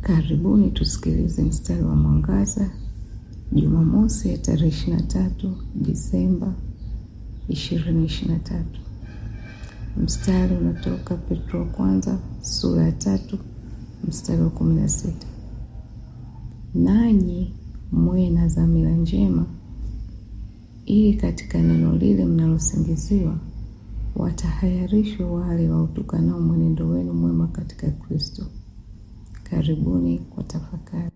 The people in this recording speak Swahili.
Karibuni tusikilize mstari wa mwangaza Jumamosi ya tarehe ishirini na tatu Disemba ishirini ishirini na tatu. Mstari unatoka Petro wa kwanza sura ya tatu mstari wa kumi na sita. Nanyi mwe na dhamira njema, ili katika neno lile mnalosingiziwa watahayarishwe wale wautukanao mwenendo wenu mwema katika Kristo. Karibuni kwa tafakari.